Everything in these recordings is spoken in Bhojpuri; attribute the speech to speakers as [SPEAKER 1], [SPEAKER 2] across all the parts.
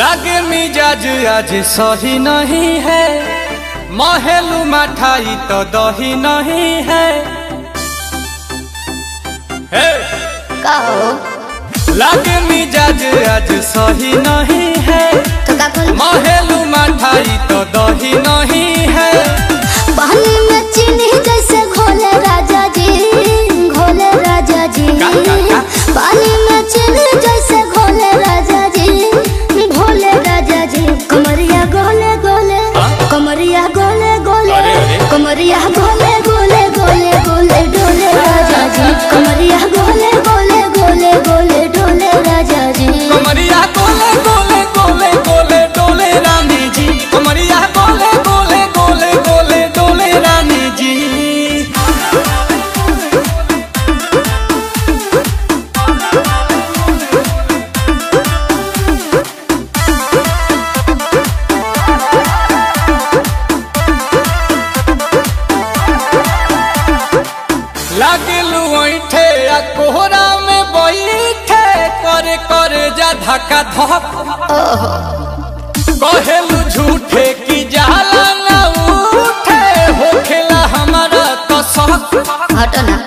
[SPEAKER 1] लागे मिजाज आज सही नहीं है महलू मठाई तो दही नहीं है हे!
[SPEAKER 2] कहो
[SPEAKER 1] लागे मिजाज आज सही नहीं है
[SPEAKER 2] तो का करी
[SPEAKER 1] महलू मठाई तो दही नहीं है
[SPEAKER 2] पानी में चीनी जैसे घोले राजा जी घोले राजा जी
[SPEAKER 1] का, का, का?
[SPEAKER 2] पानी में चीनी जैसे घोले राजा जी घोले राजा जी कमरिया गोले गोले
[SPEAKER 1] हाँ?
[SPEAKER 2] कमरिया गोले गोले
[SPEAKER 1] अरे, अरे।
[SPEAKER 2] कमरिया गोले गोले गोले गोले डोले राजा जी कमरिया गोले गोले गोले गोले डोले राजा जी
[SPEAKER 1] कमरिया गोले गोले गोले गोले डोले रानी जी कमरिया गोले गोले गोले गोले डोले रानी जी लागलू ऐठे आ कोहरा में बैठे करे करे जा धक्का धक कहेलू झूठे की जाला न उठे होखेला हमारा कसक
[SPEAKER 2] हटो ना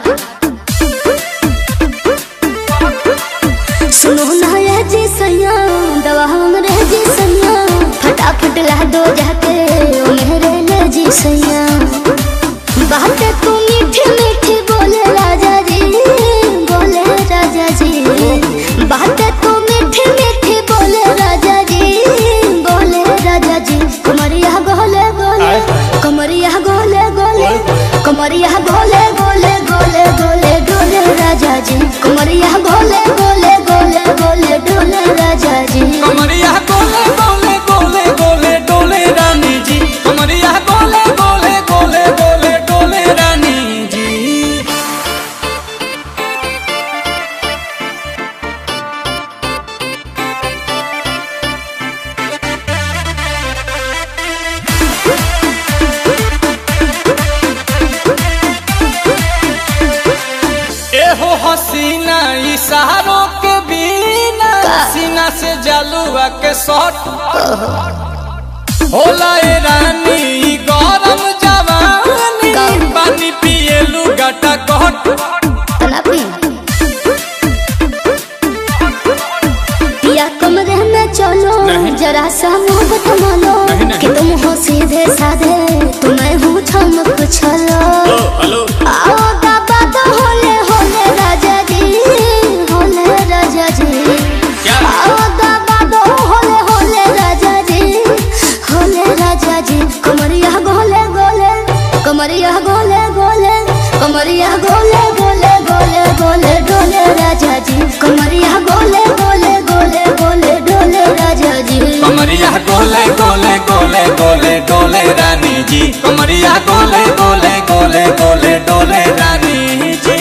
[SPEAKER 2] सुनो ना ये जी सैया दवा हमरे जी सैया फटाफट ला दो जाके ओ मेरे ले जी सैया बातें तू मीठी मीठी बोले राजा जी बोले राजा जी बातें तू मीठी मीठी बोले राजा जी बोले राजा जी कमरिया गोले गोले कमरिया गोले गोले कमरिया गोले गोले गोले गोले डोले राजा जी कमरिया गोले गोले गोले गोले डोले राजा जी
[SPEAKER 1] कमरिया गोले गोले गोले गोले डोले रानी जी कमरिया गोले गोले गोले गोले डोले रानी जी एहो हसीना इशारों के बिना सीना से जलुआ के शॉट होला ए रानी ई गरम जवानी पानी पिए लुगाटा कट
[SPEAKER 2] तना पी पिया कमरे में चलो
[SPEAKER 1] नहीं।
[SPEAKER 2] जरा सा मोहब्बत मानो
[SPEAKER 1] नहीं, नहीं।
[SPEAKER 2] कि तुम हो सीधे साधे तुम्हें हूँ चमक छलो
[SPEAKER 1] हेलो
[SPEAKER 2] आओ बाबा तो होले होले राजा जी होले राजा जी
[SPEAKER 1] क्या?
[SPEAKER 2] आओ बाबा तो होले होले राजा जी होले राजा जी कमरिया गोले गोले कमरिया गोले गोले कमरिया गोले गोले गोले गोले डोले राजा जी कमरिया गोले गोले गोले गोले डोले राजा जी
[SPEAKER 1] कमरिया गोले गोले गोले गोले डोले रानी जी कमरिया गोले गोले गोले गोले डोले रानी जी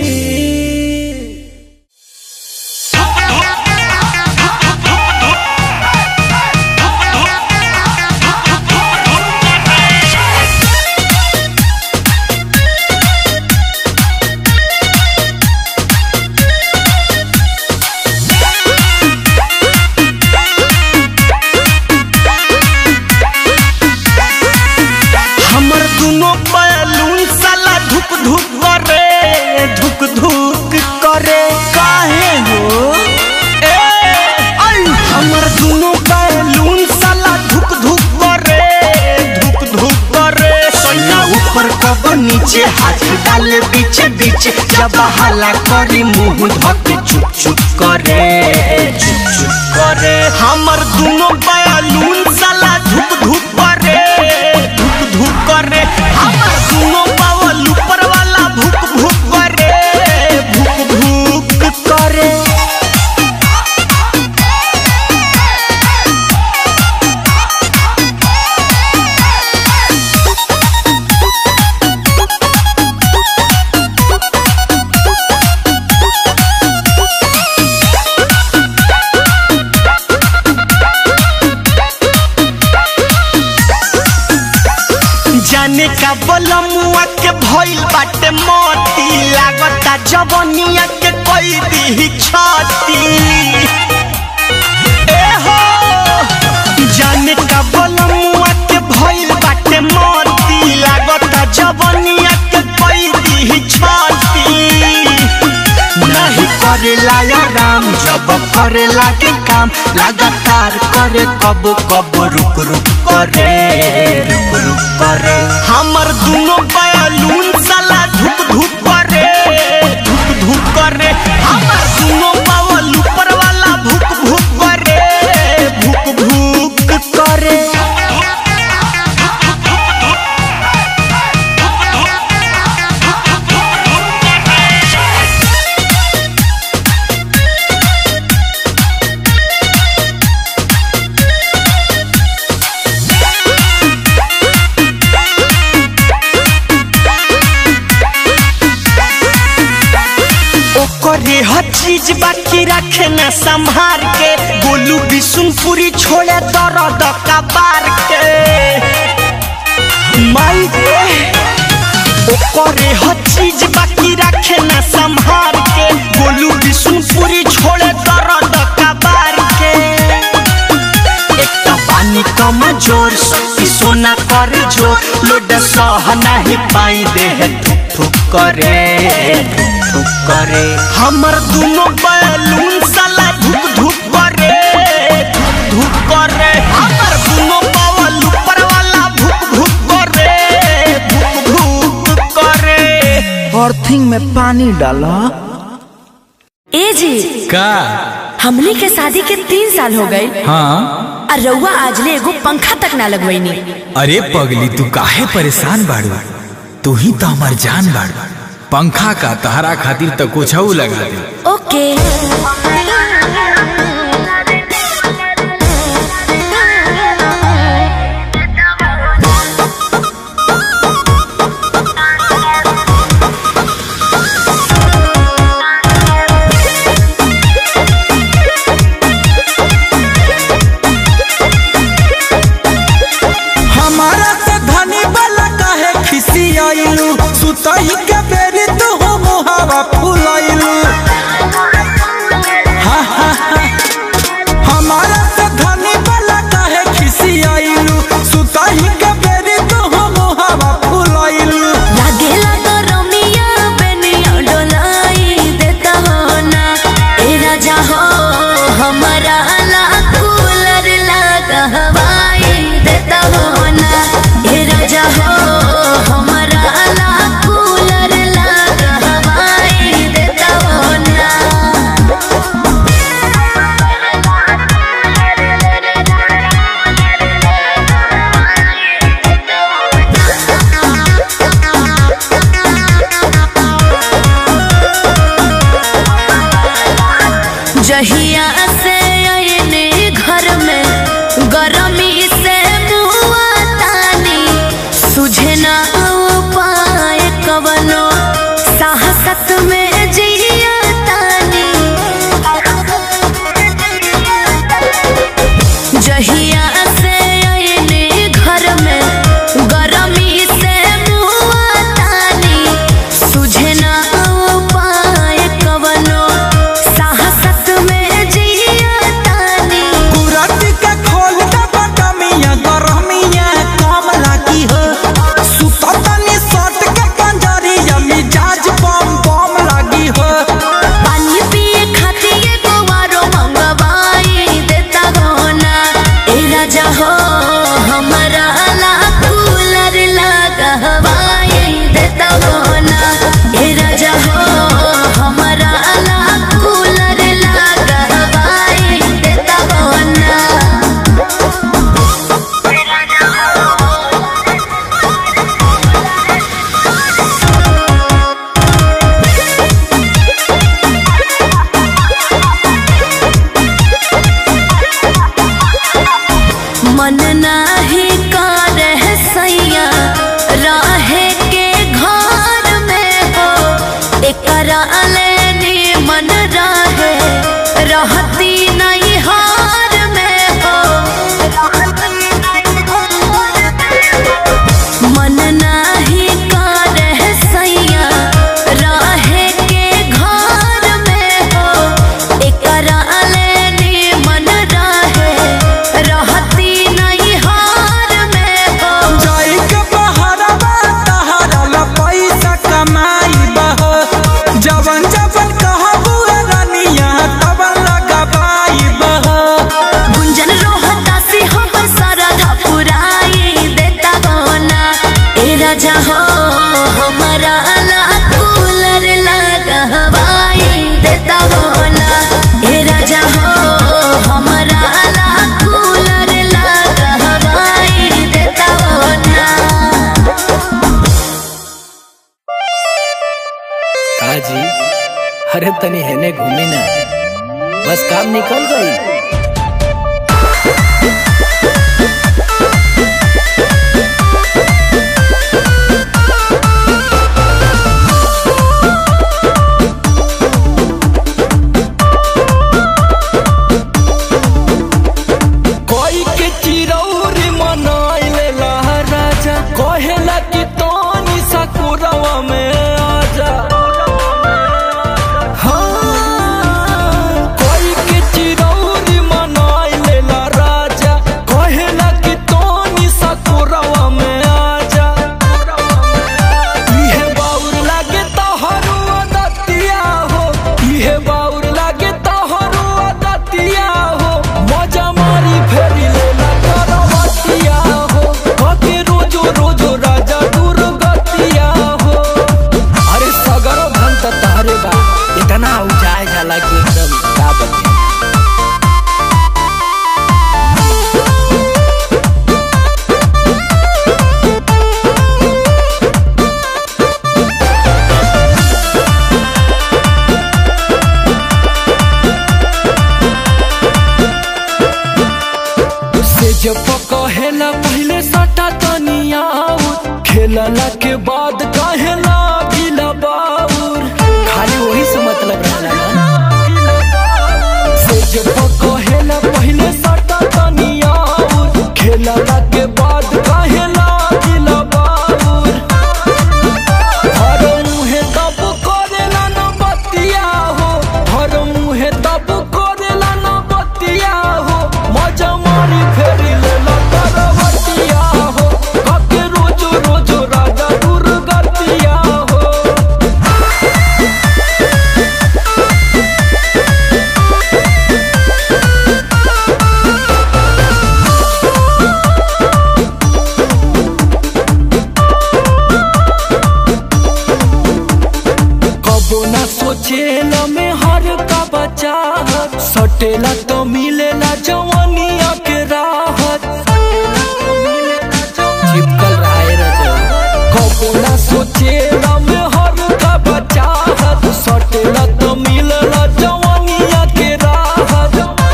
[SPEAKER 3] हमर दुनो बैलून साला धुक धुक करे धुक धुक करे काहे हो ए आई हमर दुनो बैलून साला धुक धुक करे धुक धुक करे सैया ऊपर कब नीचे हाथ डाले बीच बीच जब हला करी मुंह धके चुप चुप करे चुप चुप करे हमर दुनो बैलून साला धुक धुक करे धुक धुक करे हमर दुनो पावल ऊपर वाला भुक भुक करे भुक भुक करे जाने का बलमुआ के भइल बाटे मोती लागता जवनिया के कोई दी छाती ए हो करे लागे काम लगातार करे कब कब रुक रुक करे रुक रुक करे हमर दोनों बैलून साला धुक धुक करे धुक धुक करे हमर दोनों बावल ऊपर वाला भुक भुक करे भुक भुक करे ओकरे हर चीज बाकी रखे न संभार के बोलू बिशुनपुरी छोड़े दर्द कबार के माई रे ओकरे हर चीज बाकी रखे न संभार के बोलू बिशुनपुरी छोड़े दर्द कबार के एक तो पानी कम जोर शक्ति सोना कर जो लोड सह नहीं पाई देह थुक थुक करे थुक थुक करे हमर दोनों बैलून साला धुक धुक करे धुक धुक करे हमर दोनों बावल ऊपर वाला भुक भुक करे भुक भुक करे
[SPEAKER 4] अर्थिंग में पानी डाला
[SPEAKER 5] ए जी
[SPEAKER 1] का
[SPEAKER 5] हमनी के शादी के तीन साल हो गए
[SPEAKER 1] हाँ
[SPEAKER 5] और रउआ आजले एगो पंखा तक ना लगवैनी
[SPEAKER 1] अरे पगली तू काहे परेशान बाड़ू तू ही तो हमार जान बाड़ू पंखा का तहरा खातिर तो कुछ लगा दे
[SPEAKER 5] ओके
[SPEAKER 4] हमारा से धनी वाला काहे खिसी आइलू सुतही के बेरी तू हो मुहावा फुलाइलू हा, हा, हा। हमारा से धनी वाला काहे खिसी आइलू सुतही के बेरी तू हो मुहावा फुलाइलू
[SPEAKER 5] लागेला तो रमिया बेनिया डोलाई देता हो ना ए राजा हो हमारा ला कूलर लगा हवाई देता हो ना ए राजा हो हमारा ला कूलर लगा हवाई देता हो ना जहिया से आयने घर में गरमी से मुआ तानी सुझे ना उपाय कवनो साहसत में जिया तानी जहिया से आयने घर में गरमी से मुआ तानी सुझे ना उपाय कवनो साहसत में जिया
[SPEAKER 6] घूमी ना बस काम निकल गई
[SPEAKER 3] कोई के चिरौरी मनाइले राजा कहेला कि तोनी सकुरवा में आजा हाँ, कोई के चिरौरी मनाइले राजा कहेला कि तोनी सकुरवा में आजा इहे बाउर लागे तोहरो दतिया हो इहे बाउर लागे तोहरो दतिया हो मजा मारी फेरी लेला करवतिया हो कके रोजो रोजो राजा दुर्गतिया हो
[SPEAKER 6] अरे सगरो धन त तारे बा इतना उजाए जाला कि एकदम का बते
[SPEAKER 3] से जब कहेला पहले सटा तनिया खेलला के बाद कहेला गिला बाउर
[SPEAKER 6] खाली वही से मतलब रहला ना
[SPEAKER 3] से जब कहेला पहले सटा तनिया खेलला के बाद कहेला गिला बाउर हर मुहे तब करेला न बतिया हो हर मुहे तब करेला न बतिया हो मजा मारी फेरी लेला करवतिया हो कके रोजो रोजो राजा दुर्गतिया हो कबो ना सोचेला में हर का बच्चा सटेला तो मिलेला जवानिया के राहत
[SPEAKER 6] चिपकल रहा है रजो
[SPEAKER 3] कबो ना सोचेला में हर का बच्चा सटेला तो मिलेला जवानिया के राहत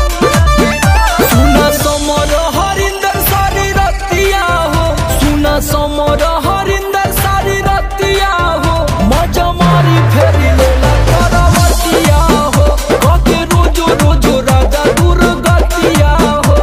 [SPEAKER 3] सुना समर हरिंदर सारी रतिया हो सुना समर हरिंदर सारी रतिया हो मजा मारी फेरी लेला करवतिया हो कके रोजो रोजो राजा दुर्गतिया हो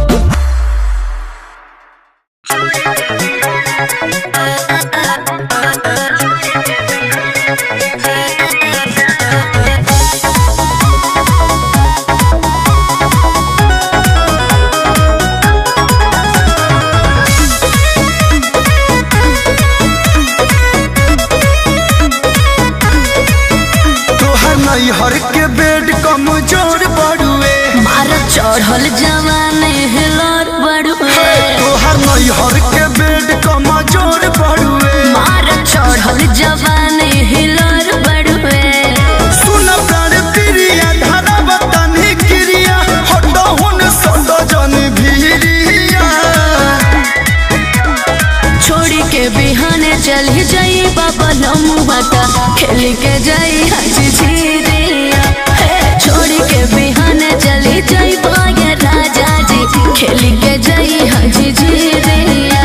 [SPEAKER 4] तोहर नैहर के बेड कमजोर बड़ुए
[SPEAKER 5] मार चढ़ल जवाने हिलर बड़ुए
[SPEAKER 4] तोहर नैहर के बेड कमजोर बड़ुए
[SPEAKER 5] मार चढ़ल जवाने हिलर बड़ुए
[SPEAKER 4] सुन प्राण प्रिया धरा बतनी क्रिया हट हुन सद जन भीरिया
[SPEAKER 5] छोड़ी के बिहाने चली जाई बाबा लमुआता खेल के जाई हजी झीरिया हे, छोड़ी के बिहाने चली जाई बागे राजा जी खेल के जाई हजी झीरिया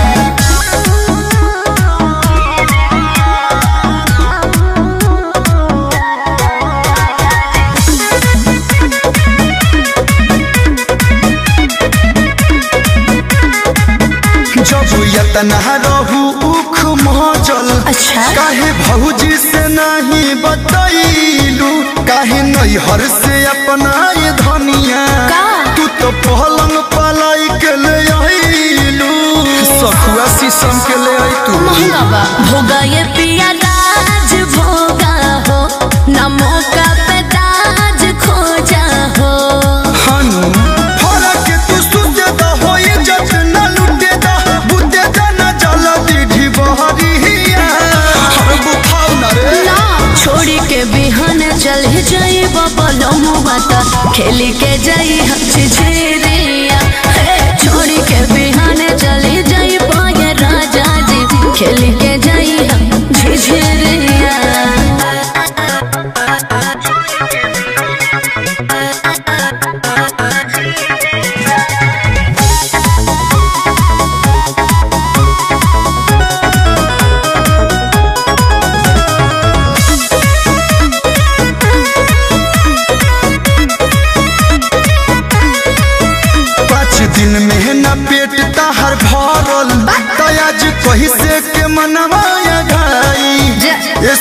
[SPEAKER 4] जब यतना रहू उख मचल
[SPEAKER 5] अच्छा।
[SPEAKER 4] काहे भौजी से नहीं बतैलू काहे नैहर से अपना ये धनिया
[SPEAKER 5] का?
[SPEAKER 4] तू तो पहलंग पलाई के ले आईलू सखुआ शीशम के ले आई तू
[SPEAKER 5] महंगा बा भोगा ये पिया राज भोगा हो न मौका पे दाज खोजा हो
[SPEAKER 4] हनु फरक तू सुते द होई जत न लुटे द बुते द न जल दीढ़ी बहरिया हर बुखाव न रे
[SPEAKER 5] ना छोड़ी के बिहान चल जाई बाबा लमुआता खेल के जाई हची झेरिया हे, छोड़ी के बिहान चली जाई पाए राजा जी खेल के जाई हम झिझेरिया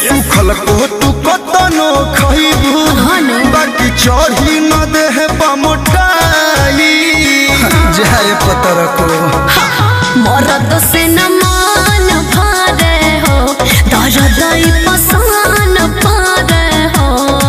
[SPEAKER 4] सुखल को तू कतनो खइबू बाकी चढ़ी न देह पमोटाई जाए पतर को
[SPEAKER 5] मरद से न मान भारे हो दर्द ई पसान पारे हो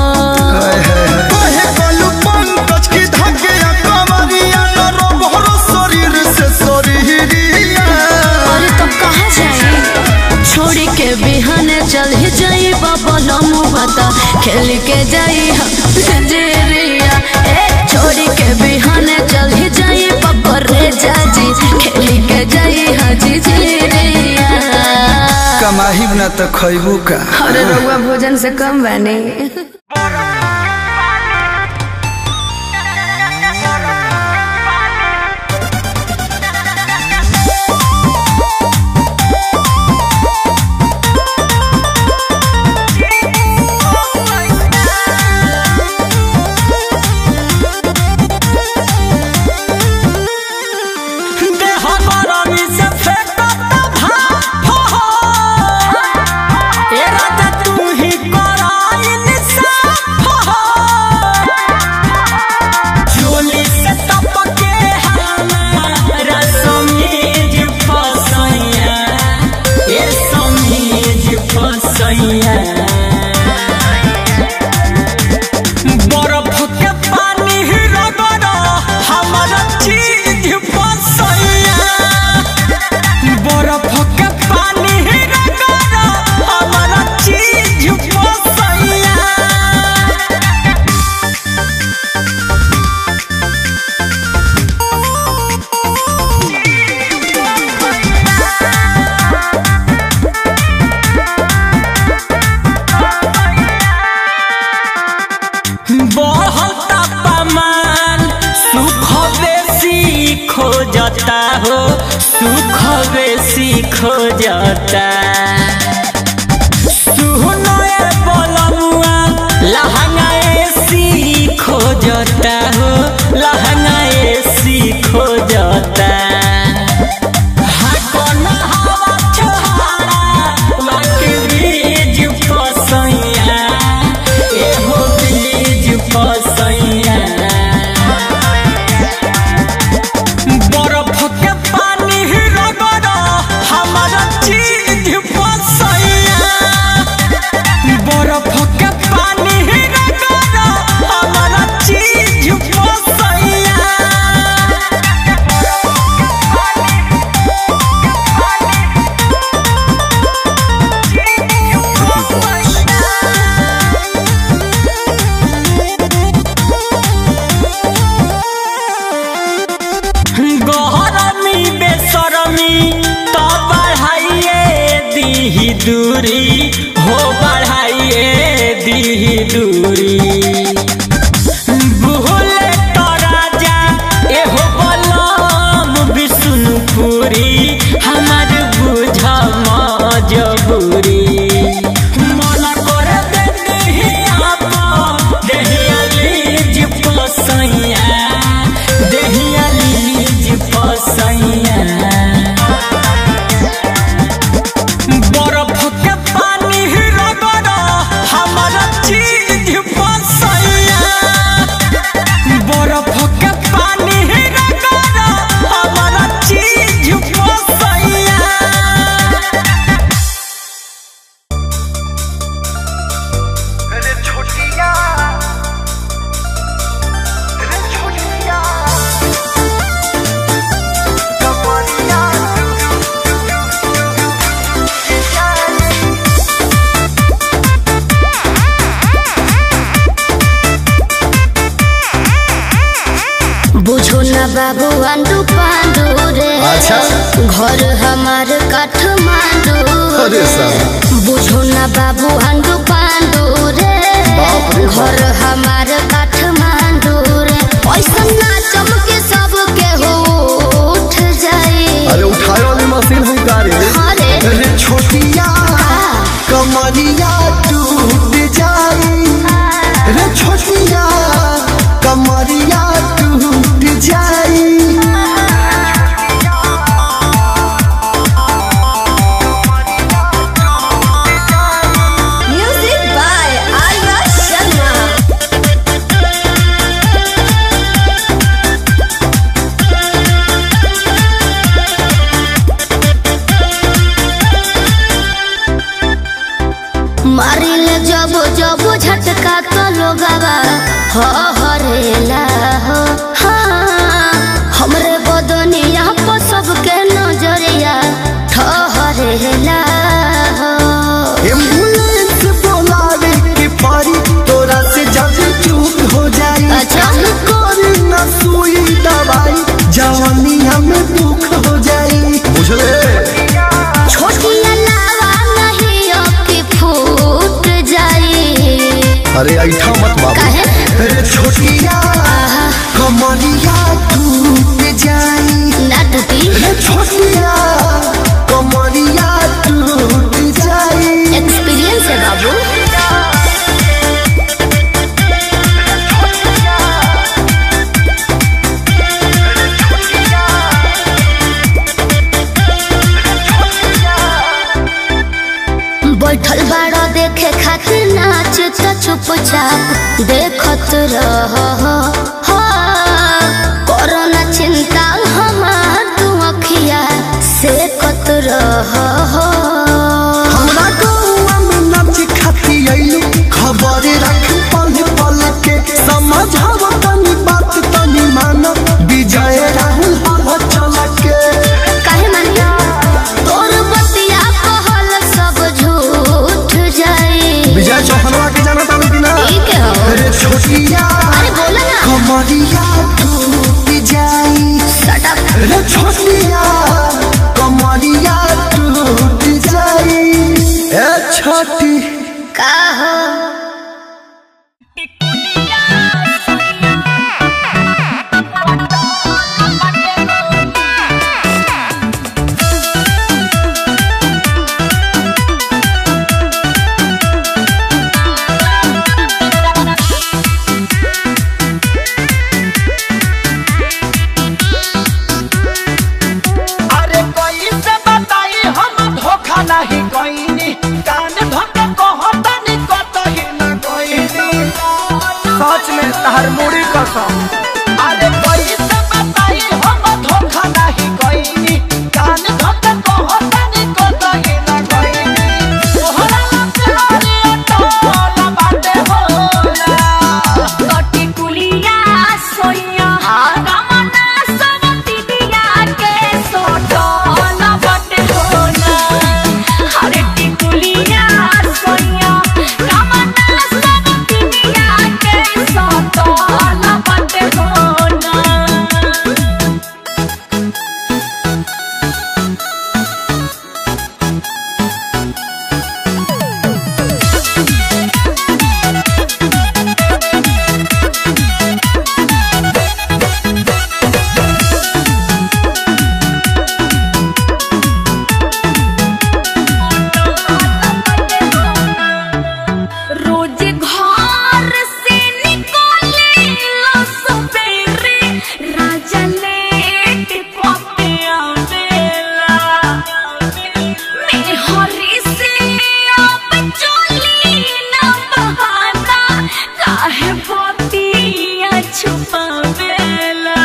[SPEAKER 4] कहे कलू पंकज की धके कमरिया न रोबहरो शरीर से शरीरिया
[SPEAKER 5] और तो कहा जाए छोड़ के बिहान चल ही जाई बाबा नमो बता खेल के जाई हम जेरिया ए छोड़ के बिहान चल ही जाई बाबा रे जाजी खेल के जाई हाजी जेरिया
[SPEAKER 4] कमाही न त खइबू का
[SPEAKER 5] अरे रउआ भोजन से कम बने
[SPEAKER 3] देह गरमी से फेंकत भाप हो। ए राजा तू ही कराइल साफ हो। चोली से टपके हमारा समीज फसैया। ए समीज फसैया। बर्फ के पानी रगड़ हमारा चीज फसैया बर्फ के पानी रगड़ हमारा चीज फसैया बढ़ल तापमान सुख बेसी खोजता हो सुख बेसी खोजता सुहनए बलमुआ लहंगा एसी खोजता हो लहंगा एसी खोजता हाँ, कोन हवा छोहारा, वाके बीज फसैया, एहो बीज फसैया। बर्फ के पानी रगड़ हमारा चीज फसैया बर्फ के पानी रगड़ हमारा चीज फसैया गहरमी बेसरमी तो बढ़ाइए दीही दूरी हो बढ़ाइए दीही दूरी भूले तो राजा एहो बलम विष्णुपुरी हमार बुझ मजबूरी मन कर दे देहिया पो, देहिया लीज पसैया देहिया लीज पसैया बर्फ के पानी रगड़ हमारा चीज फसैया बर्फ के पानी रगड़ हमारा चीज फसैया
[SPEAKER 2] बुझो न बाबू आंडू पांडू रे
[SPEAKER 4] अच्छा।
[SPEAKER 2] घर हमार काठमांडू
[SPEAKER 4] अरे साहब।
[SPEAKER 2] बुझो न बाबू आंडू पांडू रे
[SPEAKER 4] बाप रे बाप।
[SPEAKER 2] घर हमार काठमांडू रे ऐसा ना चमके सब के हो उठ जाए
[SPEAKER 4] अरे उठाए वाली मशीन है गाड़ी
[SPEAKER 2] अरे
[SPEAKER 4] अरे छोटिया कमरिया टूट जाई रे छोटिया कमरिया टूट जाई
[SPEAKER 2] जब जब झटका तो लोगवा हो हरेला हो हाँ हमरे बदनिया पर सबके नजरिया ठहरेला हो
[SPEAKER 4] एम्बुलेंस बुलावे के परी तोरा से जब चूक हो जाई
[SPEAKER 2] अच्छा।
[SPEAKER 4] करी न सुई दवाई जवानिया में दुख हो जाई बुझले
[SPEAKER 2] छोटी अलावा नहीं अबकी फूट जाई
[SPEAKER 4] अरे ऐठा मत बाबू
[SPEAKER 2] काहे?
[SPEAKER 4] अरे छोटिया कमरिया टूट जाई
[SPEAKER 2] ना टूटी
[SPEAKER 4] अरे छोटिया कमरिया टूट जाई
[SPEAKER 2] एक्सपीरियंस है बाबू बैठल बाड़ो देखे खातिर नाच त चुपचाप देखत रह हो कोरोना चिंता हमार तू अखिया से कत रह हो
[SPEAKER 4] हमरा गौआ में नाच खाती आइलू खबर रख पल पल के समझाव तनी बात तनी मान विजय राहुल हल चल के
[SPEAKER 2] काहे मानिया तोर बतिया कहल सब झूठ जाई
[SPEAKER 4] विजय चौहनवा के जाना तानी कि ना
[SPEAKER 2] ठीक है हो
[SPEAKER 4] अरे छोटिया
[SPEAKER 2] अरे बोला ना
[SPEAKER 4] कमरिया टूट जाई
[SPEAKER 2] Shut up.
[SPEAKER 4] अरे छोटिया कमरिया टूट जाई ए छोटी
[SPEAKER 2] का हो
[SPEAKER 3] अरे कोई से बताई हम धोखा नहीं कोई कान धोखा कहतनी कतही न कोई सच में तहर मुड़ी कसम अरे कोई से बताई हम धोखा नहीं कोई कान धोखा कहतनी कतही न कोई तोहरा लगे अटोला बाटे होला
[SPEAKER 5] कटी कुलिया सोइया रमना सवती दिया के सोटो न बटे होना हरे टिकुलिया सोइया रमना सवती दिया के सोटो न बटे होना रोज घर से निकले लो सवेरे राजा लेट पपे आवेला मैं हरी से अब चली न बहाना काहे बतिया छुपावेला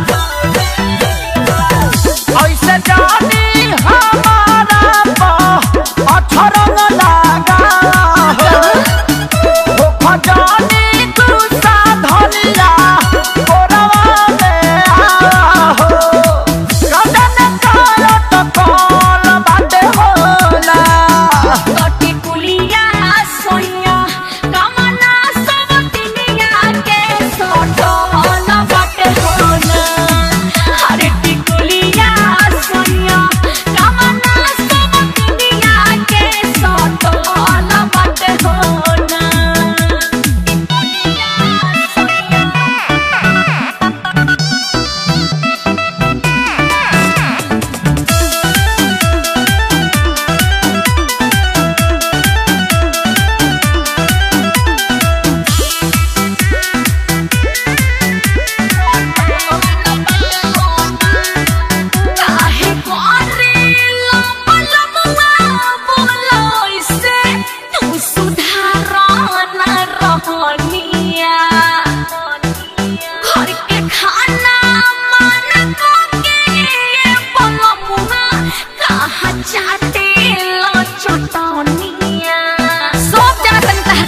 [SPEAKER 3] ऐसे जानी हमारा पा अठरंग लगा हो हो खजानी तू साधनिया कोरवा में आ हो कदन करत कॉल बाटे होला
[SPEAKER 5] कटी कुलिया सोइया कमना सब तिनिया के सोटो न बटे होना हरे टिकुलिया सोइया कमना सब तिनिया के सोटो न बटे होना काहे करेला पलमुआ बोलोइसे तू सुधारना रहनिया घर के खाना मन के पलमुआ कहाँ चाटे लो चटनिया सब जाना तनी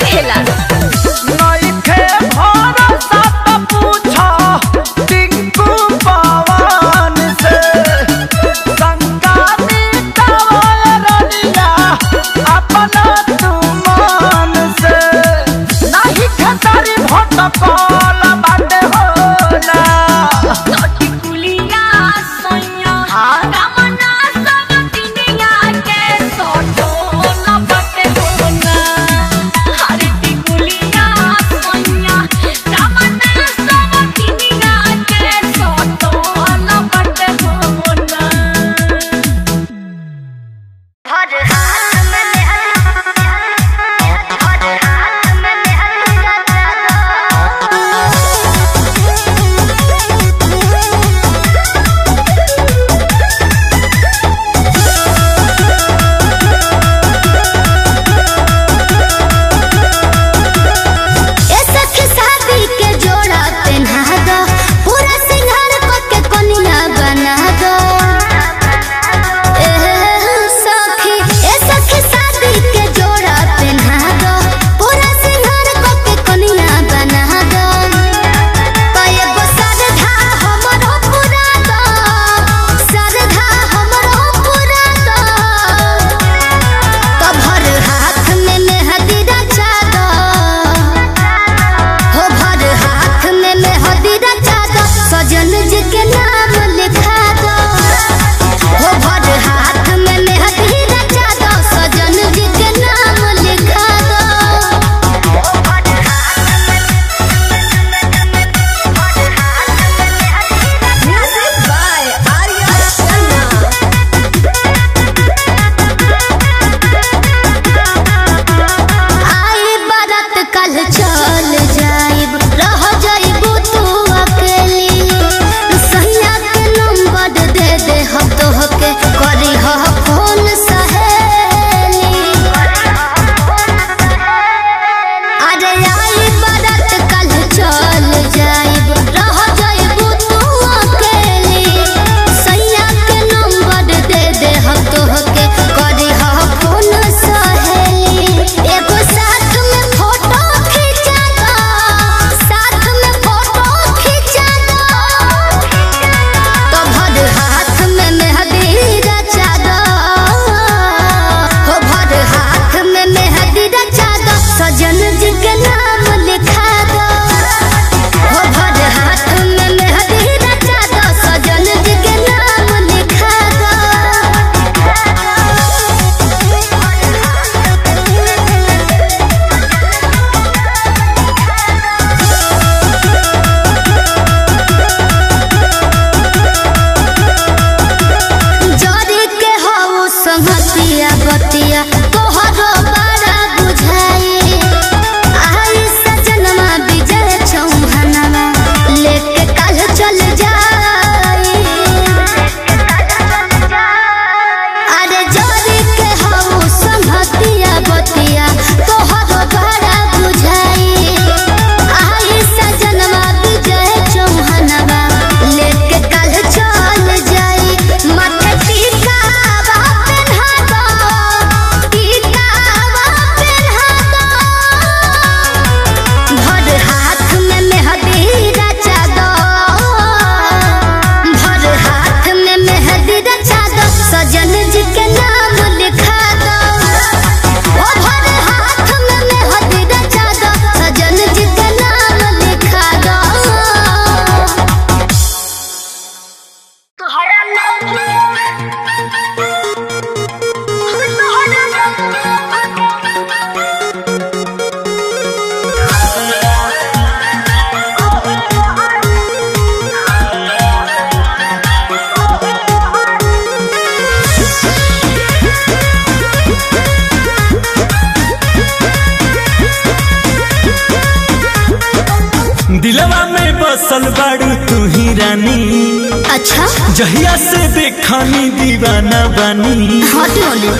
[SPEAKER 3] रानी
[SPEAKER 2] अच्छा
[SPEAKER 3] जहिया से देखनी दीवाना बानी
[SPEAKER 2] हट बोली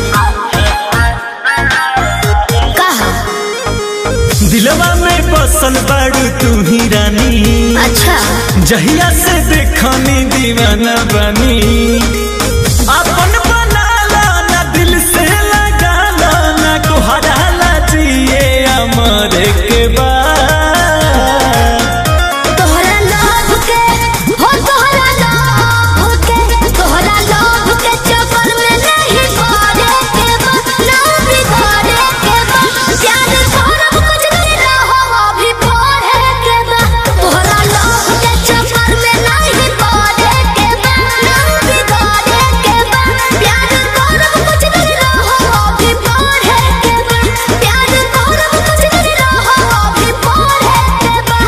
[SPEAKER 2] कहा
[SPEAKER 3] दिलवा में बसल बाड़ू तू ही रानी
[SPEAKER 2] अच्छा
[SPEAKER 3] जहिया से देखनी दीवाना बानी अपन बनाला ना दिल से लगाला ना कोहराला जिए अमर के बाद
[SPEAKER 2] तोहरा लोभ के हो तोहरा लोभ के तोहरा लोभ के चक्कर में नहीं पड़े के बा ना बिगड़े के बा प्यार करब कुछ नहीं रहो अभी पढ़े के बा तोहरा लोभ के चक्कर में नहीं पड़े के बा ना बिगड़े के बा प्यार करब कुछ नहीं रहो अभी पढ़े के बा प्यार करब कुछ नहीं रहो अभी पढ़े के बा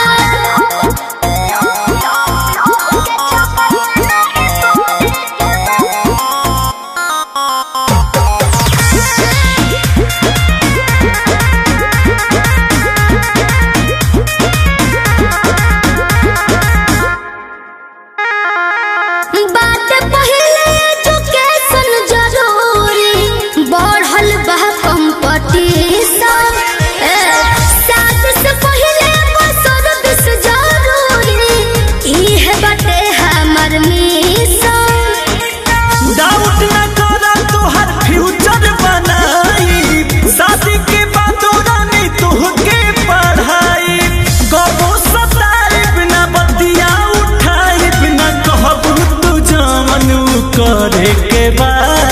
[SPEAKER 2] बात पहले एजुकेशन जरूरी बढ़ल बा कंपटीशन शादी से पहले सर्विस जरूरी इहे बाटे हमर मिशन
[SPEAKER 3] डाउट न करा तोहर फ्यूचर बनाई शादी के बाद रानी तुहके पढ़ाई गबो सताई बिना बतिया उठाई बिना कहबू तू जमन करे के बाद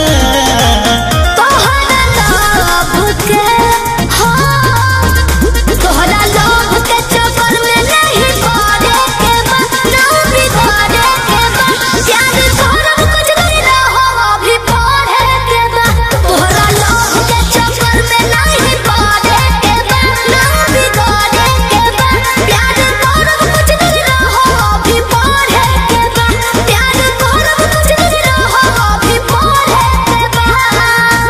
[SPEAKER 2] तोहरा लोभ के हो तोहरा लोभ के चक्कर में नहीं पड़े के बा ना बिगड़े के बा प्यार करब कुछ नहीं रहो अभी पढ़े के बा तोहरा लोभ के चक्कर में नहीं पड़े के बा ना बिगड़े के बा प्यार करब कुछ नहीं रहो अभी पढ़े के बा प्यार करब कुछ नहीं रहो अभी पढ़े के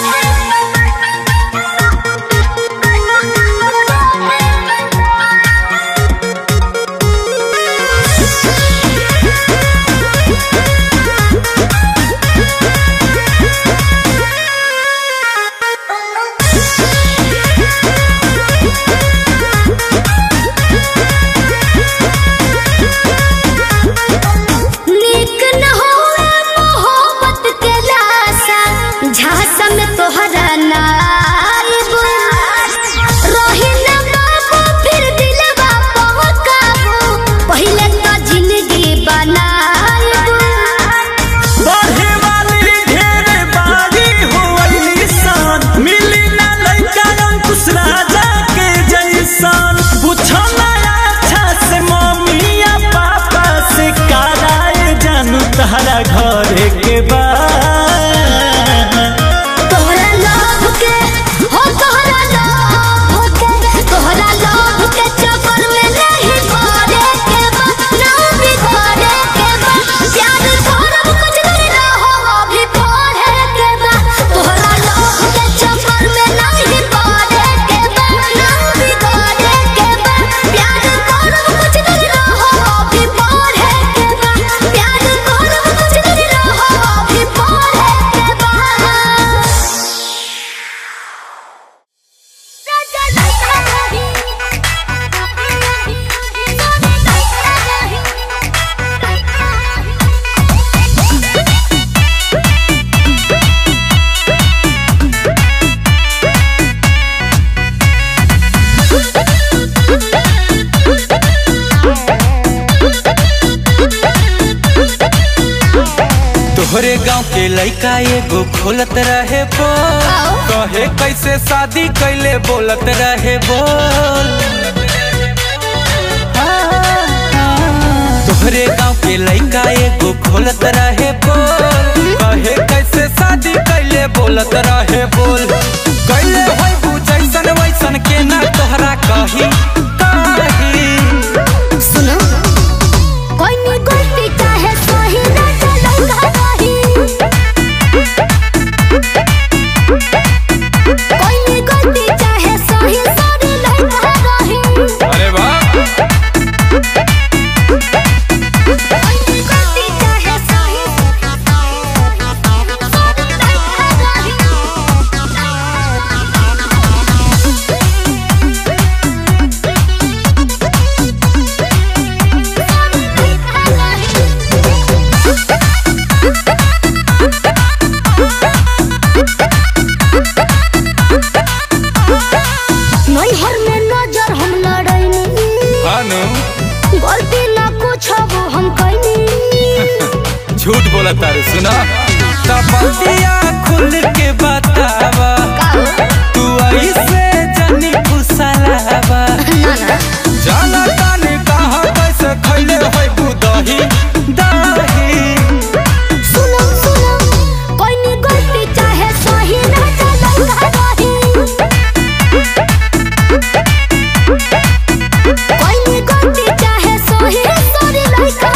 [SPEAKER 2] नीक न होए मोहब्बत के लाशा झांसा में तोहरा नाइब रही न बाबू फिर दिलवा पहुंचाबू पहले तो जिंदगी बनाइब
[SPEAKER 3] बढ़े वाली ढेर बारी होइली सान मिली ना लइका अंकुश राजा के जैसान पूछो ना अच्छा से मम्मी या पापा से कराए जानू तहरा घरे के बाद
[SPEAKER 2] तोहरा लोभ के हो तोहरा लोभ के तोहरा लोभ के चक्कर में नहीं पड़े के बा ना बिगड़े के बा प्यार करब कुछ नहीं रहो अभी पढ़े के बा तोहरा लोभ के चक्कर में नहीं पड़े के बा ना बिगड़े के बा प्यार करब कुछ नहीं रहो अभी पढ़े के बा प्यार करब कुछ नहीं रहो अभी पढ़े के बा
[SPEAKER 1] तोहरे गांव के लइका एगो खोलत रहे बोल कहे कैसे शादी कैले बोलत रहे बोल तोहरे गांव के लइका एगो खोलत रहे बोल कहे कैसे शादी कैले बोलत रहे बोल कैले होई बू जैसन वैसन के ना तोहरा कही कही
[SPEAKER 2] सुनो कोई नी गलती चाहे सही ना चलो रही कोई नी गलती चाहे सही सरी लगा रही
[SPEAKER 1] अरे वाह बोलता रे सुना तपतिया खुल के बतावा तू ऐसे जनी कुसलावा जाना ताने कहाँ कैसे खैले होय बुदही दही
[SPEAKER 2] सुनो सुनो कोई नी गलती चाहे सही ना चलो रही कोई नी गलती चाहे सही सॉरी लइका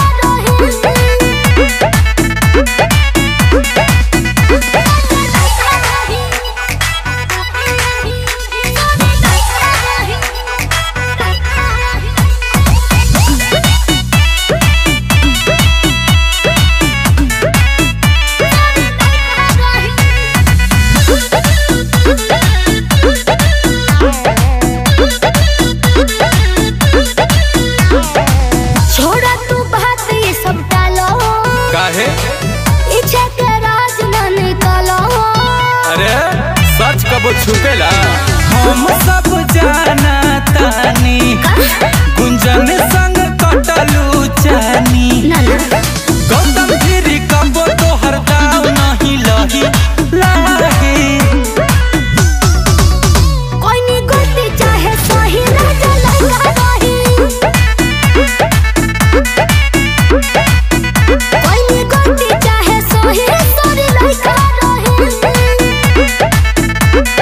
[SPEAKER 2] छोड़ा तू बात ये सब टालो
[SPEAKER 1] काहे
[SPEAKER 2] इच्छा के राज न निकालो
[SPEAKER 1] अरे सच कबो छुपेला हम सब जाना तानी गुंजन संग कटलू चानी
[SPEAKER 2] ना ना
[SPEAKER 1] गौतम गिरी कबो तोहर दाव नहीं लही लाही
[SPEAKER 2] कोई नी गलती चाहे सही ना चलो रही कोई नी गलती चाहे सही सॉरी लइका रही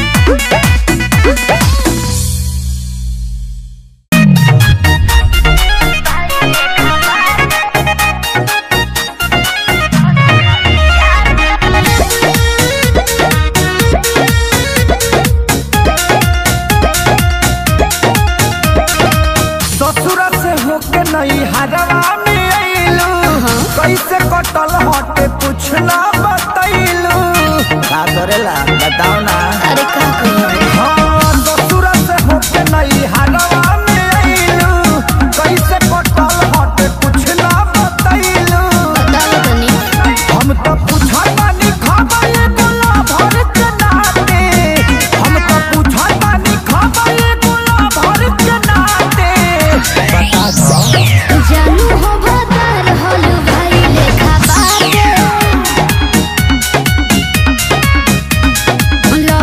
[SPEAKER 3] ससुरा से होके नहीं हरवा में अइलू कैसे कटल हटे कुछ ना बतैलू का करेला बताओ ना
[SPEAKER 2] अरे का कहियो
[SPEAKER 3] हाँ ससुरा से होके नहीं हरवा में अइलू कैसे कटल हटे कुछ ना बतैलू
[SPEAKER 2] बताओ तनी
[SPEAKER 3] हम तो पूछा तानी खाबा ये गोला भर के नाते हम तो पूछा तानी खाबा ये गोला भर के नाते बता दो
[SPEAKER 2] जानू हो भदर होलू भाई लेखा बाटे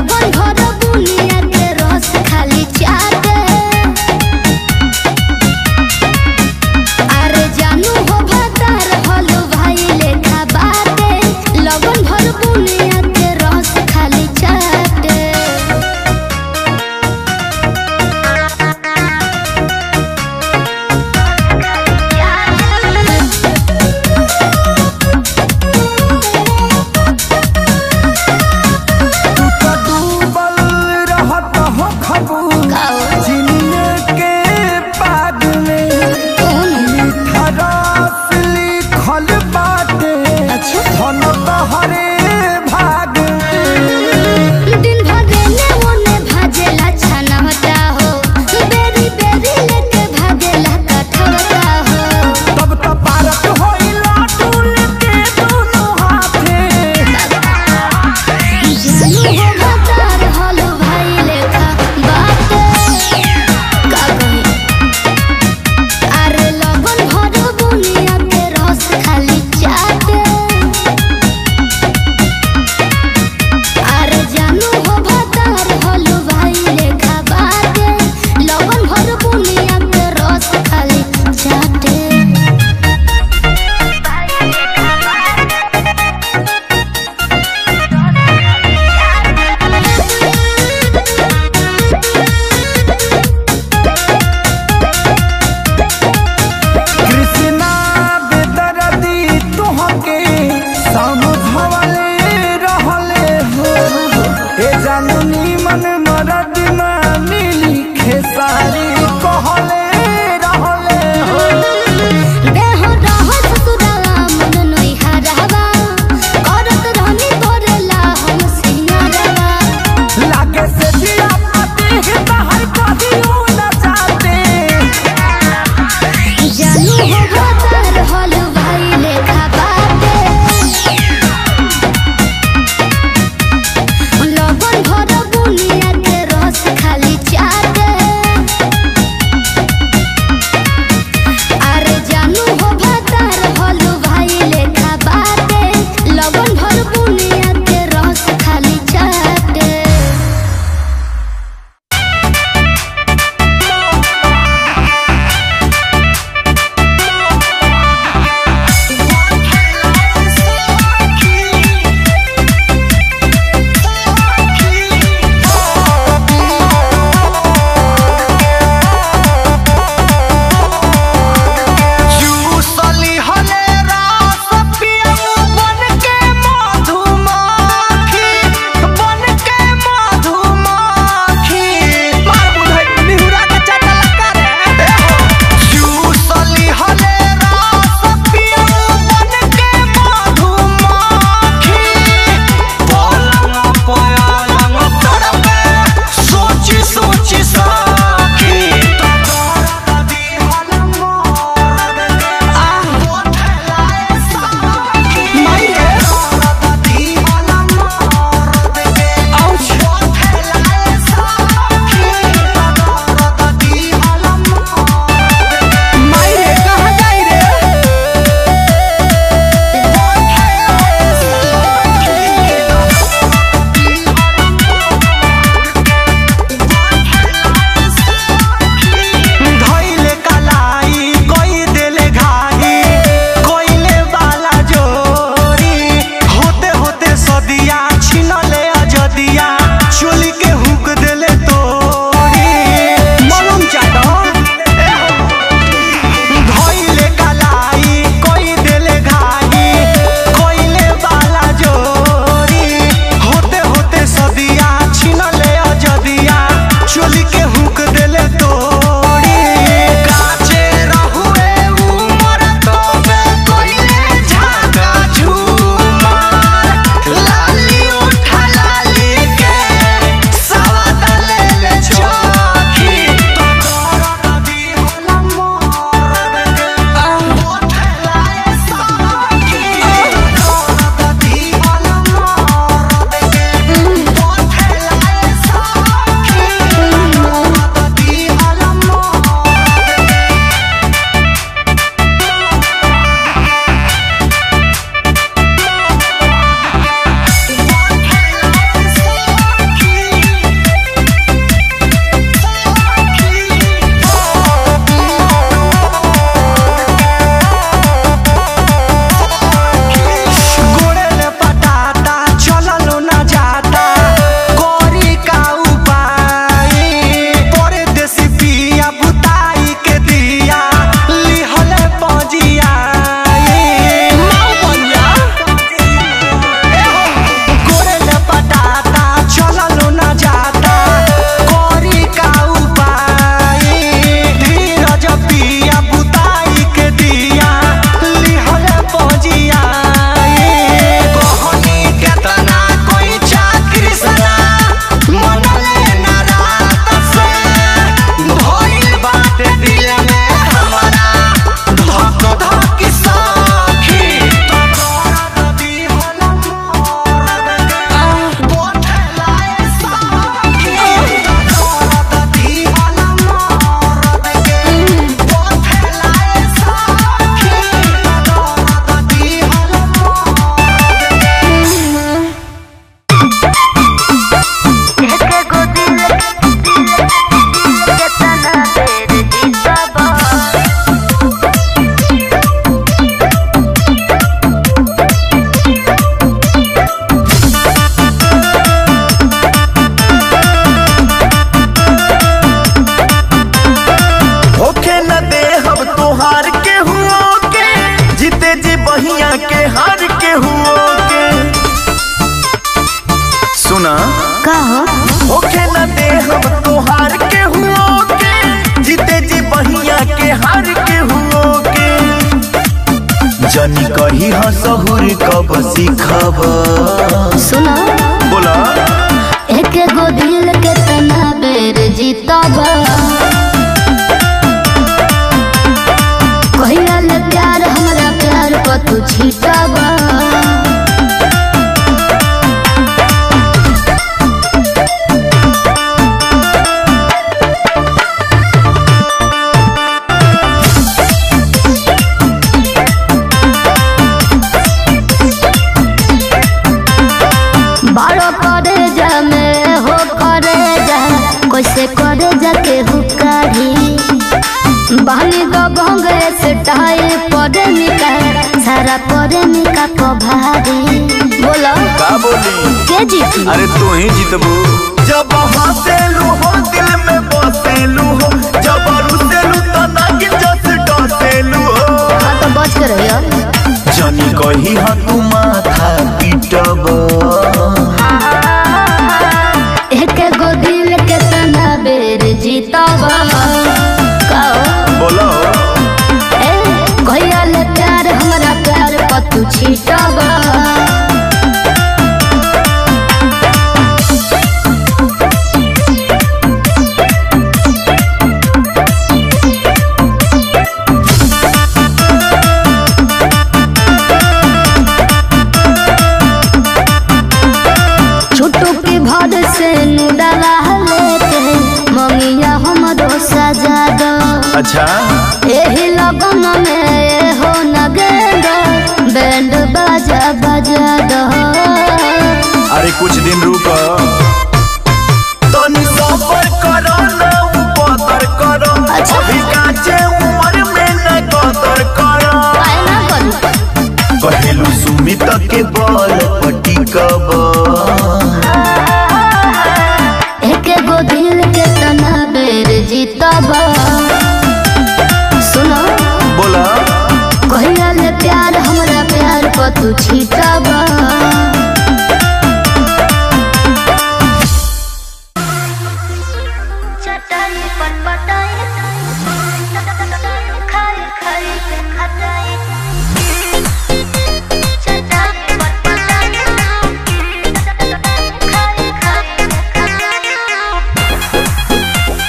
[SPEAKER 3] बहिया के हार के हुओ के सुना
[SPEAKER 2] का हो
[SPEAKER 3] होखे न दे हम तोहार के हुओ के जीते जी बहिया के हार के हुओ के जनी कही हसहुर कब सीखब
[SPEAKER 2] सुनो
[SPEAKER 3] बोला
[SPEAKER 2] एक गो दिल के तना बेर जीतब कहिया ले प्यार हमरा प्यार पर तू छीटब बारो करे जा में हो करे जा कैसे करे जा के हुकारी बहनी तो भंगे से टाई पड़े निका सारा पड़े निका को भारी बोलो
[SPEAKER 3] का बोली
[SPEAKER 2] के जीती
[SPEAKER 3] अरे तू ही जीतबू जब हंसेलू हो दिल में बसेलू हो जब रुसेलू तो नागिन जस डसेलू हो
[SPEAKER 2] हाँ तो बच के रहियो
[SPEAKER 3] जनी कही ह तू माथा पीटब
[SPEAKER 2] एक गो दिल के तना बेर जीतब कहो
[SPEAKER 3] बोलो
[SPEAKER 2] ए कहिया ले प्यार हमरा प्यार पर तू छीटब छोटो के भर से नुडला लेके ममिया हमरो सजा दो
[SPEAKER 3] अच्छा
[SPEAKER 2] एही लगन में ए हो नगेंद बैंड बाजा बजा दो
[SPEAKER 3] अरे कुछ दिन रुक तनी सफर करो ना उपदर करो
[SPEAKER 2] अच्छा।
[SPEAKER 3] अभी काचे उम्र में न कदर करो
[SPEAKER 2] काहे ना करू
[SPEAKER 3] कहेलू सुमित के बल पटिकब
[SPEAKER 2] एक गो दिल के तना बेर जीतब सुनो
[SPEAKER 3] बोला
[SPEAKER 2] कहिया ले प्यार हमरा प्यार पर तू छीटब चटाई पर पटाई खाई खाई के खटाई चटाई पर पटाई खाई खाई के खटाई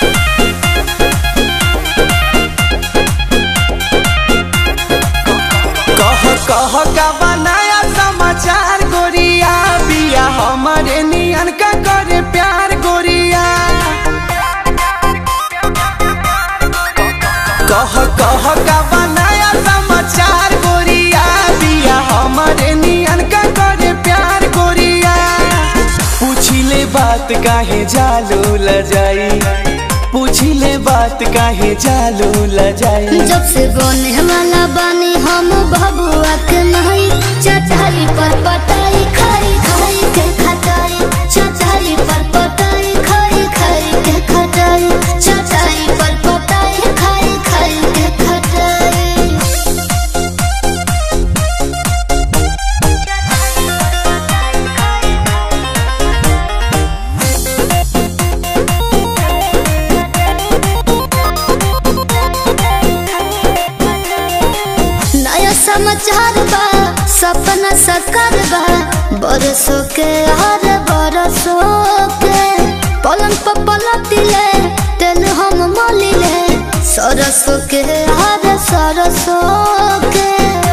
[SPEAKER 1] कह कह का बनाया समाचार गोरिया बिया हमारे नियन का करे प्यार गोरिया कह कह का बनाया समाचार गोरिया बिया हमारे नियन का करे प्यार गोरिया पूछिले बात काहे जालू ल जाई पूछिले बात काहे जालू ल जाई
[SPEAKER 2] जब से बने वाला बानी हम बबुआ के नहीं चटाई पर पटाई खाई खाई के खटाई चटाई पर पटाई खाई खाई के खटाई चटाई पर पटाई खाई खाई के खटाई नया समाचार बा सपना साकार बा बरसों के हर बरसों के पलंग पर पलटिले तेल हम मलिले सरसों के हर सरसों के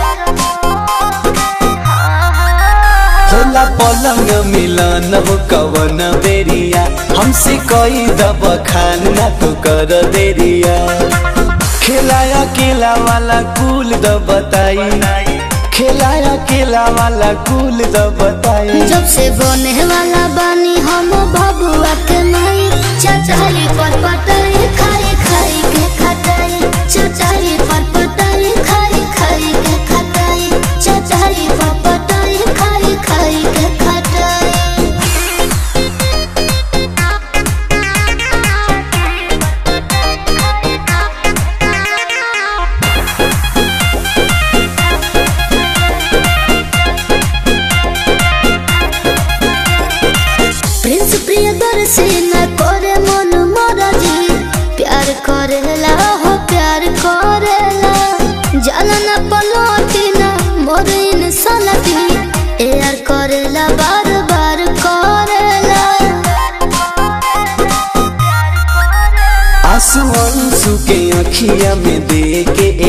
[SPEAKER 1] होला पलंग मिलन हो कवन बेरिया हमसे कोई दब खान ना तो कर देरिया खिलाया केला वाला कूल द बताई खिलाया केला वाला कूल द बताई
[SPEAKER 2] जब से बने वाला बानी हम बबुआ के नहीं चचाई पर पटाई खाई खाई के खटाई चचाई पर पटाई खाई खाई के खटाई चचाई पर पटाई खाई खाई के खटाई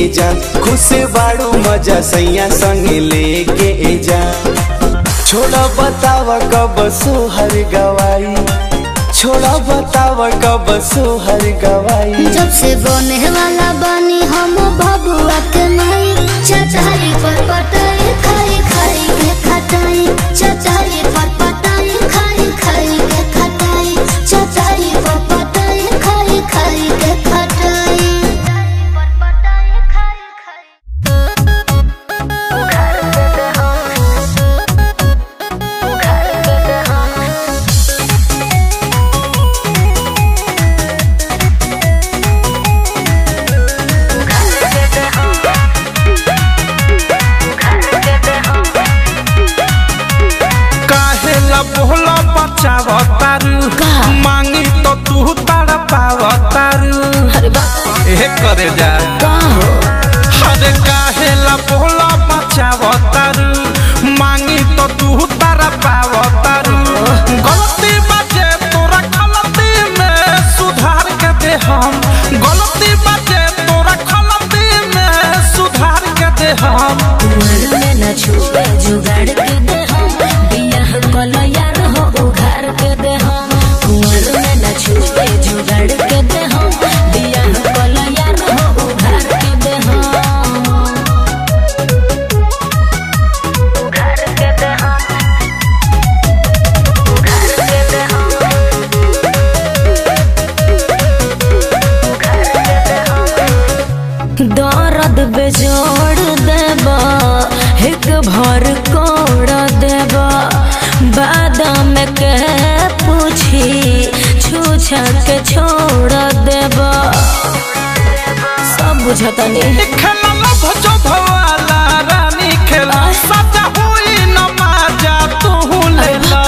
[SPEAKER 7] जा खुश बाड़ू मजा सैया संग लेके जा छोड़ा बतावा कब सोहर गवाई छोड़ा बतावा कब सोहर गवाई
[SPEAKER 2] जब से बने वाला बानी हम बबुआ के माई चचारी पर पटाई खाई खाई के खटाई चचारी पर पटाई खाई खाई के खटाई चचारी पर पटाई खाई खाई के खटाई
[SPEAKER 1] काहे ला बोला बचाव तारू मांगी तो तू तारा पाव तारू
[SPEAKER 5] अरे बाप
[SPEAKER 1] ए करे जा
[SPEAKER 5] का हो
[SPEAKER 1] अरे काहे ला बोला बचाव तारू मांगी तो तू तारा पाव तारू गलती बाजे तोरा गलती में सुधार के दे हम गलती बाजे तोरा गलती में सुधार के दे हम
[SPEAKER 5] कुंवर में न छुए जुगाड़ के दे हम बियाह कलो यार हो उघार के दे हम कुंवर में न छुए जुगाड़ के दे हम बियाह कलो यार हो उघार के दे हम उघार के दे हम उघार के दे हम उघार के दे हम दर्द बेजोड़ देबा एक भर कोड़ देबा बादाम के पूछी छूछा के छोड़ देबा सब बुझता नहीं
[SPEAKER 1] खेला लभ जो भवाला रानी खेला सजा हुई नमाजा तू लेला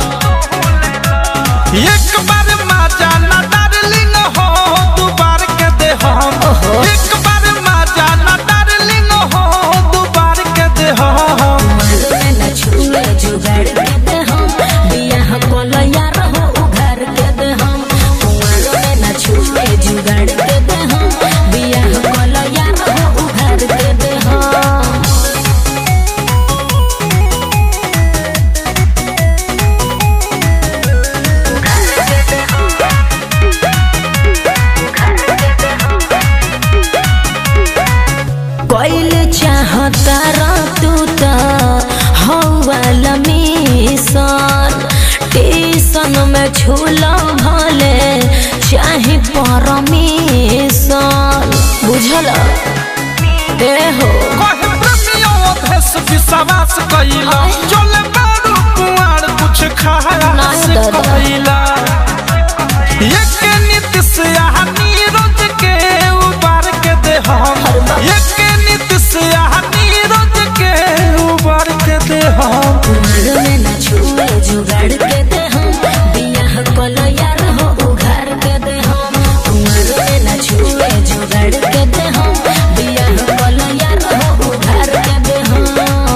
[SPEAKER 1] एक बार माजा ना डार्लिंग हो दू बार के दे हम एक बार माजा ना डार्लिंग हो दू बार के दे हम
[SPEAKER 5] में न छुए जुगाड़ के दे हम बियाह कोलो यार हो उघार के दे हम कुंवर में न छुए जुगाड़ के दे हम बियाह कोलो यार हो उघार के दे हम कोइल चाहता रा तू त हौवाला मिशन टीसन में झूला भले चाहे परमिशन बुझल ए हो
[SPEAKER 1] कहे प्रेमियों भेष विश्वास कइला चले बारू कुआर कुछ खाया
[SPEAKER 5] नहीं
[SPEAKER 1] से
[SPEAKER 5] दादा।
[SPEAKER 1] कइला एक नीतिश यहाँ नीरज के उबार के दे हम एक नीतिश यहाँ नीरज के उबार के दे हम
[SPEAKER 5] कुंवर में न छुए जुगाड़ के दे हम बियाह कोलो यार हो उघार के दे हम कुंवर में न छुए जुगाड़ के दे हम बियाह कोलो यार हो उघार के दे हम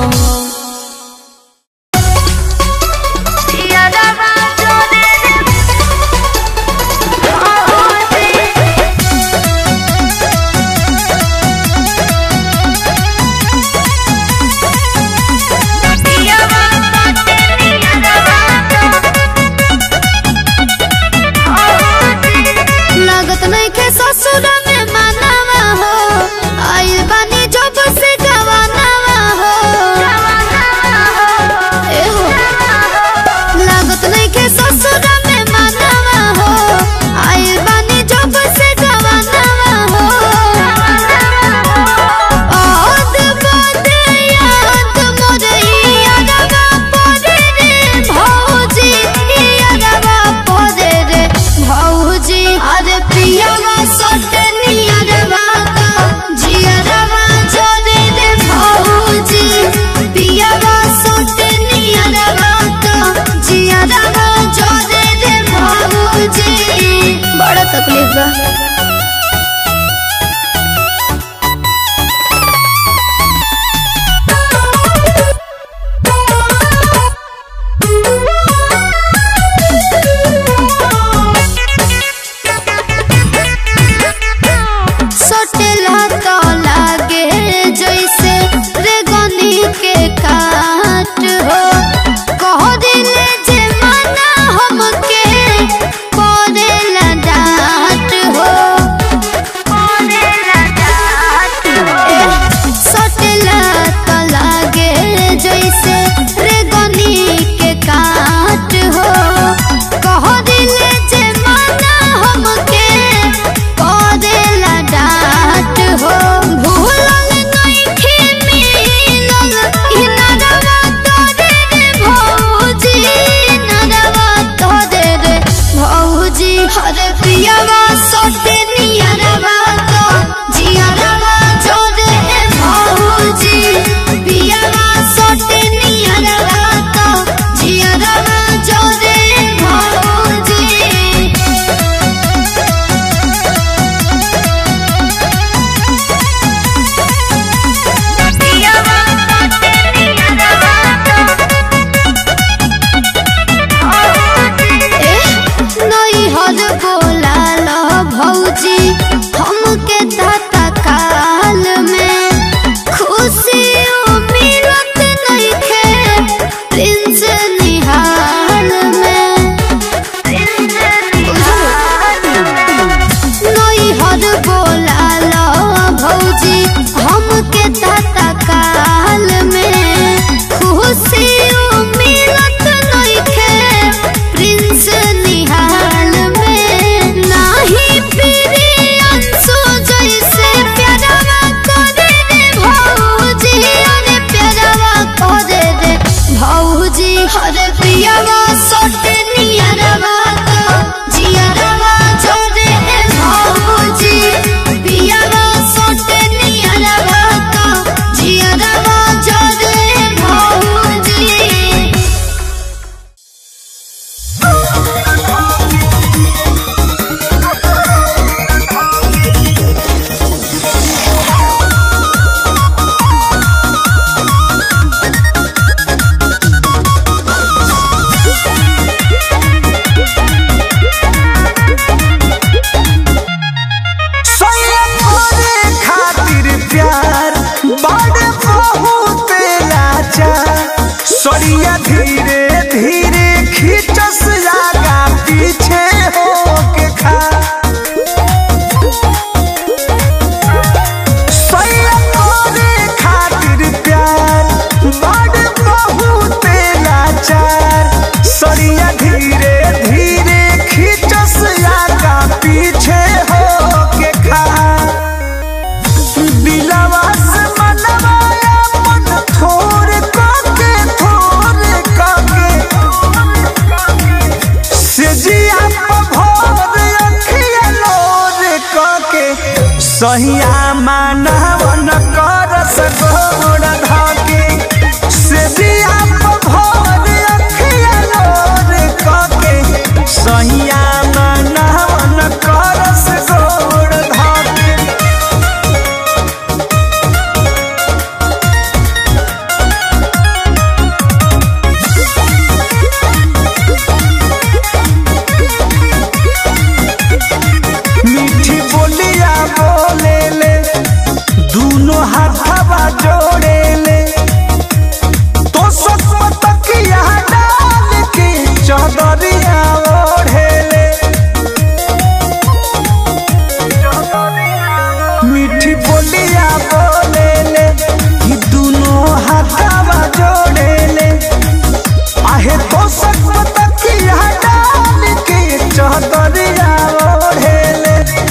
[SPEAKER 2] लागत नहीं के ससुर में मानवा हो आइल बानी जब से गवानवा हो ए हो लागत नहीं के ससुर में मानवा हो आइल बानी जब से गवानवा हो ओद बदे याद मोरे यादवा पड़े रे भौजी यादवा पड़े रे भौजी अरे पियावा सोटे नियरवा का जियरवा जोरे रे भौजी पियावा सोटे नियरवा का जियरवा जोरे रे भौजी बड़ा तकलीफ बा सोटेला तो लाग
[SPEAKER 3] सड़िया धीरे धीरे खींचस जागा पीछे हो के खा सैया करे खातिर प्यार बड़ बहुत लाचार सड़िया धीरे धीरे खींचस जागा पीछे हो के खा दिलवा से मनवा अपन थोर काके थोर काके से जिया भोर अखिया लोर काके सहिया मानवन करस गोड़ धाके से जिया भोर अखिया लोर काके सहिया मानवन करस गोड़ धाके मीठी बोलिया बोले ले दोनों हाथवा जोड़े ले तो सत तकिया डाल के चदरिया ओढ़े ले मीठी बोलिया बोले ले कि दोनों हाथवा जोड़े ले आहे तो सत तकिया डाल के चदरिया ओढ़े ले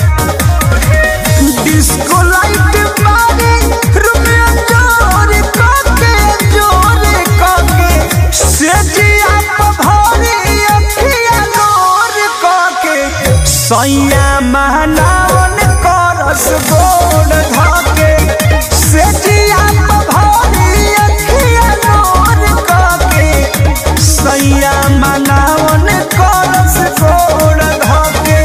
[SPEAKER 3] डिस्को लाइट मारे रुपया जोर काके जोर काके सेजिया पभारी अखिया नोर काके सैया महनावन करस गोड़ धाके सेजिया पभारी अखिया नोर काके सैया महनावन करस गोड़ धाके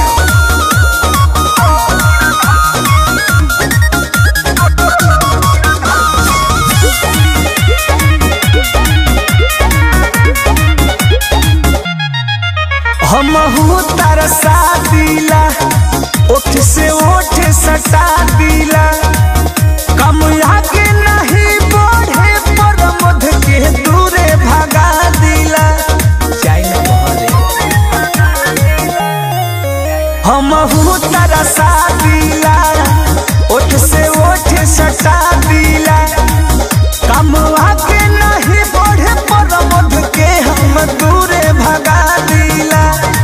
[SPEAKER 3] हमहू तरसा दिला ओठ से ओठ सटा दिला कम आगे नहीं बढ़े पर मध के दूरे भगा दिला हमहू तरसा दिला ओठ से ओठ सटा दिला कम आगे नहीं बढ़े पर मध के हम दूरे भगा दिला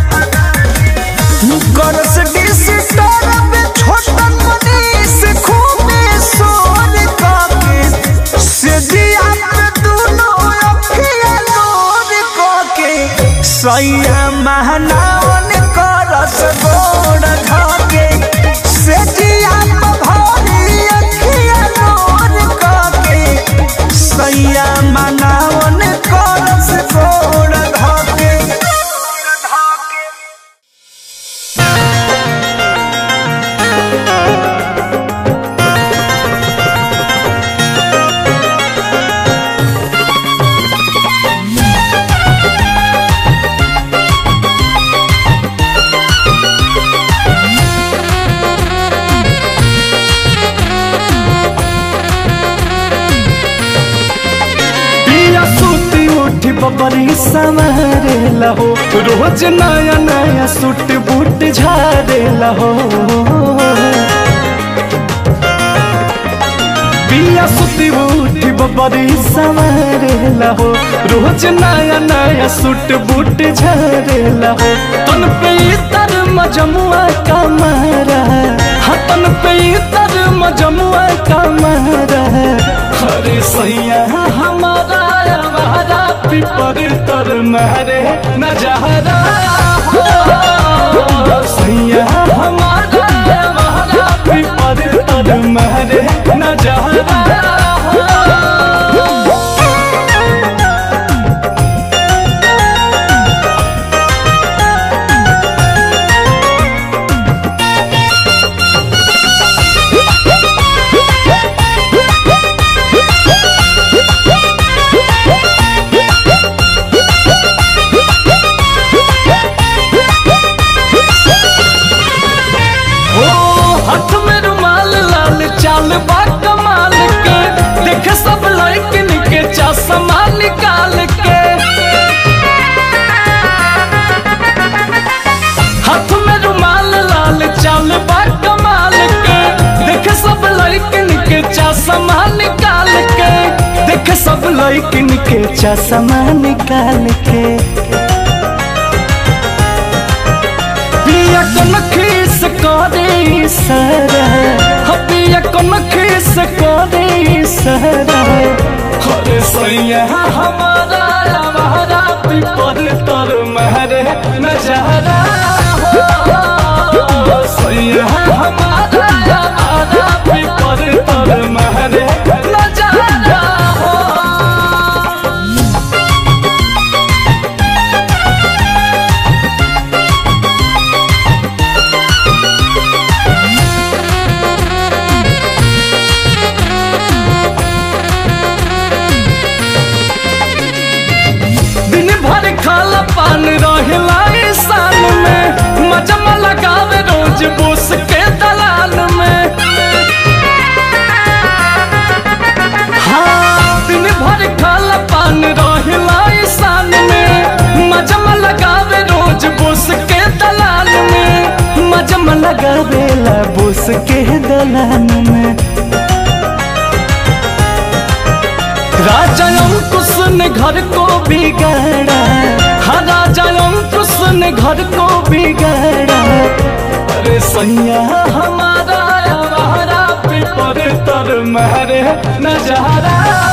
[SPEAKER 3] गरस डिस तरब छोटन मनीस खूबे सोर काके से दिया पे दुनो अखिया नोर काके सैया महनावन करस गोड़ धाके से दिया पे भारी अखिया नोर काके सैया महनावन करस गोड़ धाके
[SPEAKER 8] पिया सूती उठी बबरी संवरे लहो रोज नया नया सूट बूट झारे लहो पिया सूती उठी बबरी संवरे लहो रोज नया नया सूट बूट झारे लहो तन पे तर मजमुआ कमरा हतन पे तर मजमुआ कमरा हरे सैया हमारा हमारा पिपर तर मारे नजहरा हो। सैया हमारा हमारा पिपर तर मारे नजहरा हो। ओ हाथ में रुमाल लाल चाल बा कमाल के लैकिन के चश्मा निकाल के पिया कन खीस करे सरा हो पिया कन खीस करे सरा अरे सैया हमारा हमारा पिपर तर महरे नजारा हो सैया हमारा हमारा पिपर तर महरे नजारा हो दिन भर खाला पान रहेला ईशान में मजमा लगावे रोज बोस के दलाल में हाँ दिन भर खाला पान रहेला ईशान में मजमा लगावे रोज बोस के दलाल में मजमा लगावेला बोस के दलाल में राजा अंकुश ने घर को बिगाड़ा हाँ राजा अंकुश ने घर को बिगाड़ा अरे सैया हमारा हमारा पेपर तर महरे नजारा